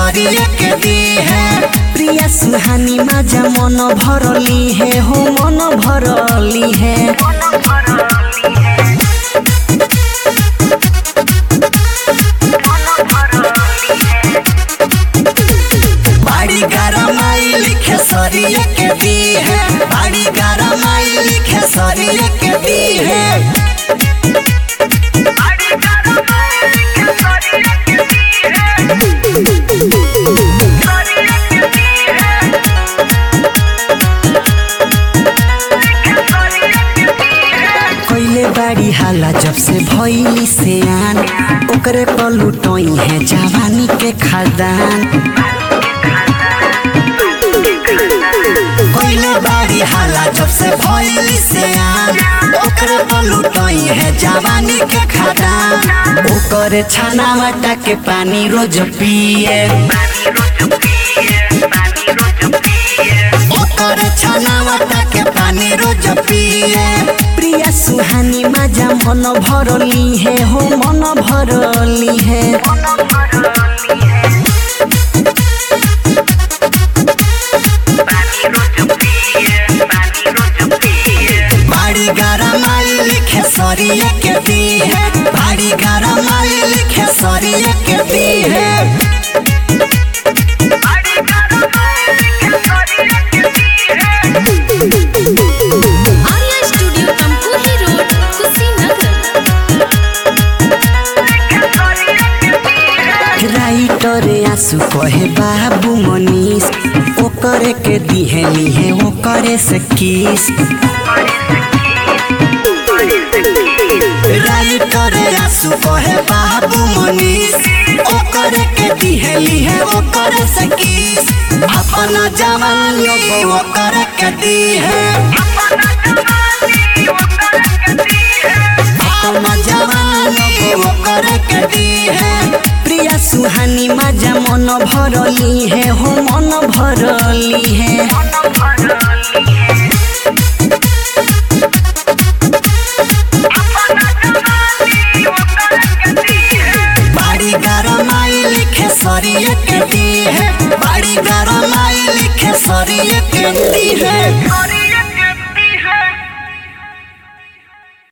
खेसरिए के दी है प्रिया सुहानी माजा मन भरली है हो मन भरली है बाड़ी गरमाइल खेसरिए के दी है बाड़ी गरमाइल खेसरिए के दी है कैले बाड़ी हाला जब से भइली से आन ओकरे पलुटोई है जवानी के खदान कैले बाड़ी हाला जब से भइली से आन ओकरे पलुटोई है जवानी के खदान ओकरे छाना वाटा के पानी रोज पिए ओकर छाना वाटा के पानी रोज पिए प्रिया सुहानी माजा मन भरली है हो मन भरली है बाड़ी गरमाइल खेसरिए के दी है बाड़ी गरमाइल खेसरिए के दी है Arya studio Tamkuhi road Kushinagar writer आंसू कहे बाबू मनीष ओकरे के दिहे लिहे ओकरे से किस राइटर आंसू कहे बाबू मनीष ओकरे के दिहे लिहे ओकरे से किस अपना जवानियों को ओकरे के दी है अपना जवानियों को ओकरे के दी है प्रिया सुहानी माजा मन भरली है हो मन भरली है बाड़ी गरमाइल खेसरिए के दी है बाड़ी गरमाइल खेसरिए के दी है